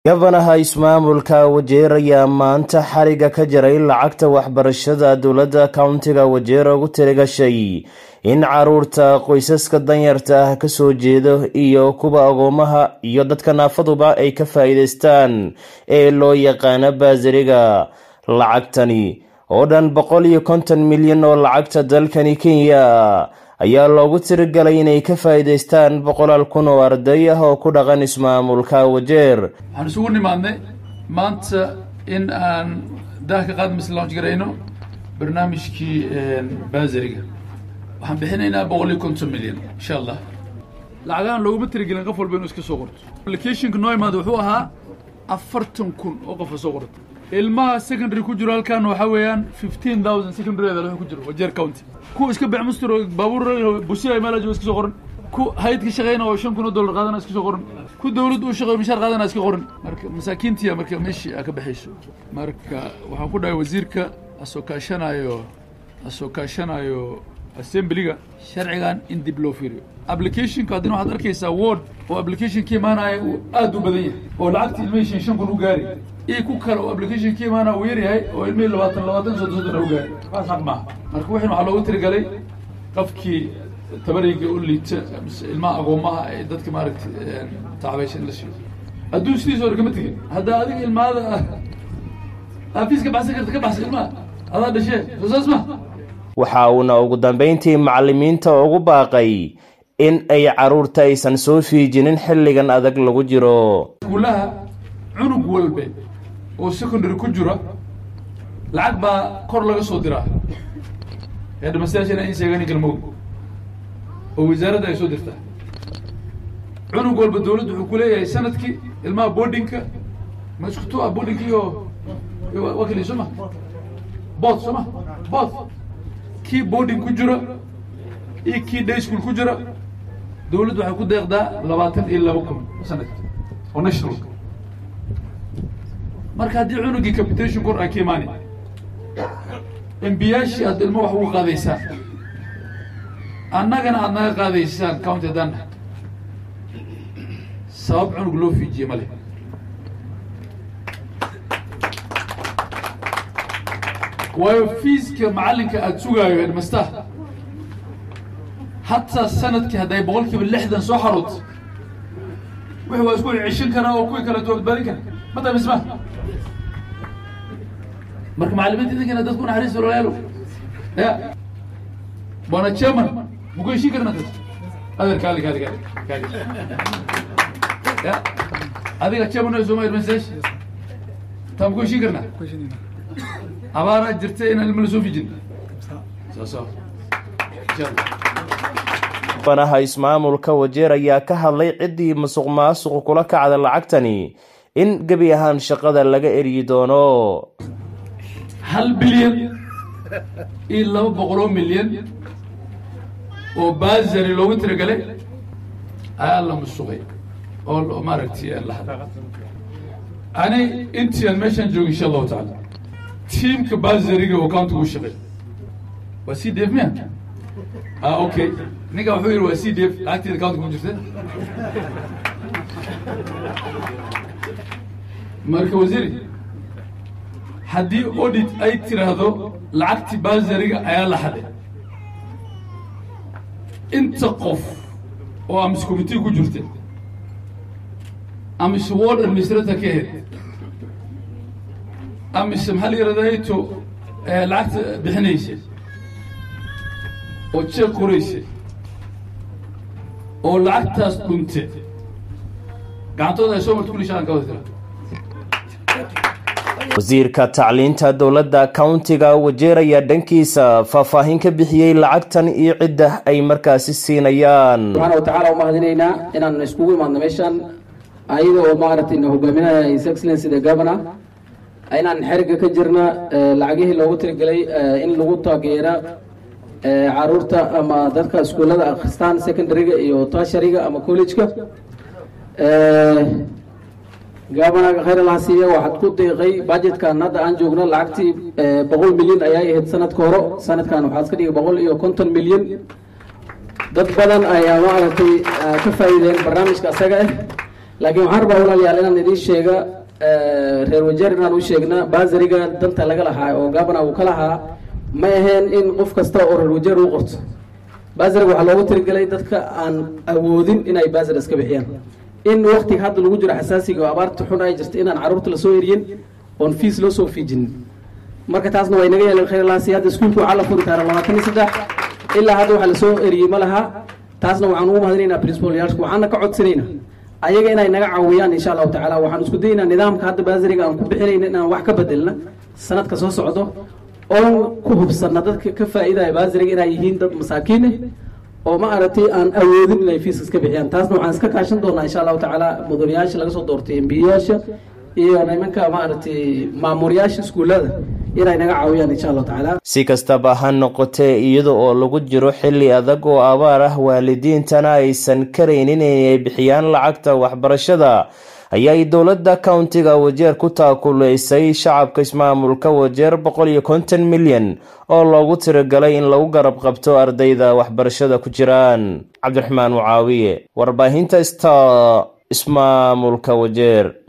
gabanaha ismaamulka wajeer ayaa maanta xariga ka jaray lacagta waxbarashada dowladda kowntiga wajeer ugu tirigashay in caruurta qoysaska danyarta ah kasoo jeedo iyo kuwa agoomaha iyo dadka naafaduba ay ka faa'iidaystaan ee loo yaqaano baasariga lacagtani oo dhan boqol iyo konton milyan oo lacagta dalkani kenya ayaa loogu tirigalay inay ka faa'iidaystaan boqolaal kun oo arday ah oo ku dhaqan ismaamulka wajeer waxaan isugu nimaadnay maanta in aan daah ka qaad misl launch garayno barnaamijkii baasariga waxaan bixinaynaa boqol iyo konton milyan insha allah lacagahan looguma tirigelin qof walba inuu iska soo qorto applicationka noo imaada wuxuu ahaa afartan kun oo qofa soo qorto ilmaha secondary ku jiro halkan waxaa weeyaan fifteen thousand secondary wuxuu ku jiro wajeer county kuwa iska becmustir oo baabuur busiya meelajo iska soo qoran ku hayadka shaqeyna oo shan kun oo dollar qaadana iska soo qoran ku dawladda uu shaqeeyo mishaar qaadana iska qoran marka masaakiintiya marka meeshii aa ka baxayso marka waxaan ku dhahay wasiirka asoo kaashanayo asoo kaashanayo assemblyga sharcigan in dib loo fiiriyo applicationka haddina waxaad arkaysaa word oo application ka imaanaya uu aad u badan yahay oo lacagta ilmihii shan shan kun u gaari iyo ku kale oo application ka imaanaya uu yar yahay oo ilmihii labaatan labaatan soddon soddon u gaari kaas xaq maaha marka wixin waxaa loogu tirigalay qofkii tabarayga u liita mise ilmaha agoomaha ee dadka maaragtay tacbaysa in la siiyo hadduu sidiisa hore kama tegin haddaa adiga ilmaada aafiis ka baxsan karta ka baxsan ilmaha adaa dhashee soo saas ma waxa uuna ugu dambeyntii macalimiinta ugu baaqay in ay caruurta aysan soo fiijinin xilligan adag lagu jiro iskuulaha cunug walbe oo secondary ku jira lacag baa kor laga soo diraa eedhamastayaashana in sheegani galmowd oo wasaaradda ay soo dirtaa cunug walba dawladdu wuxuu ku leeyahay sanadkii ilmaha boardingka ma isku tu ah boardingka iyo wakili soo ma both soo ma both kii boarding ku jira iyo kii day school ku jira dawladdu waxay ku deeqdaa labaatan iyo laba kun sanadki oo national marka haddii cunugii capitation kor ay ka imaani embiyaashii aad ilmo wax ugu qaadaysaan annagana aad naga qaadaysaan county haddaan sabab cunug loo fiijiye ma leh waayo fiiska macallinka aada sugaayo edmastaa hataa sanadkii hadday boqol kiiba lixdan soo xarood wixi waa isku ceshan karaa oo kuwii kaleeto badbaadin kara mata misma marka macalimiinta idinkana dadku naxariis walaalayaalo ya bwana chairman muku heshiin karna dad adeer kaali kaali kaali kaali ya adiga chairman oo soomaa administration taa muku heshiin karnaa abaaraa jirta inaan ilma la soo fijin gabanaha ismaamulka wajeer ayaa ka hadlay ciddii musuq maasuqu kula kacda lacagtani in gebi ahaan shaqada laga eryi doono hal bilyan iyo laba boqoloo milyan oo baasari loogu tiragalay ayaa la musuqay oo maaragtay la hadla ani intii aan meeshaan joogo insha allahu tacaala tiimka baasariga oo countiga u shaqeey waa c d f miya ah okay ninka wuxuu yidhi waa c d f lacagteeda countiga ku jirta marka wasiiri haddii audit ay tiraahdo lacagtii baasariga ayaa la haday inta qof oo amise commitee ku jirta amise ward administrator ka ahayd amise maxaa la yidhahdaa to lacagta bixinaysa oo jeeg qoraysa oo lacagtaas dhunte gacantooda ay soo marta kulli shaqan ka wada tira wasiirka tacliinta dowladda kowntiga wajeer ayaa dhankiisa faahfaahin ka bixiyey lacagtan iyo cidda ay markaasi siinayaan subxaana watacaala u mahadinaynaa inaan iskugu imaadno meeshan ayada oo maaragtay na hogaaminaya his excellency the governor inaan xeriga ka jirna lacagihii loogu tirigelay in lagu taageera caruurta ama dadka iskuullada akhristaan secondaryga iyo tertiaryga ama collegeka gaabanaga khayr allaha siiya waxaad ku deeqay budgetkan hadda aan joogno lacagtii boqol milyan ayaa ahayd sanadka hore sanadkan waxaa iska dhigay boqol iyo konton milyan dad badan ayaa maaragtay ka faa'iideen barnaamijka asaga ah laakiin waxaan rabaa walaalayaal inaan idiin sheega reer wajeer inaan u sheegna baasariga danta laga lahaa oo gabana uu ka lahaa ma aheen in qof kasta oo reer wajeer uu qorto baasariga waxaa loogu tirigelay dadka aan awoodin inay baasar iska bixiyaan in waktiga hadda lagu jiro xasaasiga oo abaarta xun ay jirta inaan carruurta lasoo eriyin oon fiis loo soo fiijinin marka taasna waa inaga yeeleen khayr laasi hadda iskuulka waxaa la furi karaa labaatan iyo saddex ilaa hadda waxaa lasoo eriyey ma laha taasna waxaan ugu mahadinaynaa principalyaasha waxaana ka codsanaynaa ayaga inay naga caawiyaan insha allahu tacaala waxaan isku dayaynaa nidaamka hadda baasariga aan ku bixinayna inaan wax ka bedelna sanadka soo socdo oon ku hubsanna dadka ka faa'iidaya baasariga inay yihiin dad masaakiin eh oo ma aragtay aan awoodin inay fiiskas ka bixiyaan taasna waxaan iska kaashan doonaa insha allahu tacaala mudanayaasha laga soo doortay embiyaasha iyo nimanka maaragtay maamuriyaasha iskuullada inay naga caawiyaan insha allahu tacaala si kastaba ha noqotee iyada oo lagu jiro xilli adag oo abaar ah waalidiintana aysan karaynin inay bixiyaan lacagta waxbarashada ayay dowladda countiga wajeer ku taakulaysay shacabka ismaamulka wajeer boqol iyo konton milyan oo loogu tiragalay in lagu garab qabto ardayda waxbarashada ku jiraan cabdiraxmaan mucaawiye warbaahinta sta ismaamulka wajeer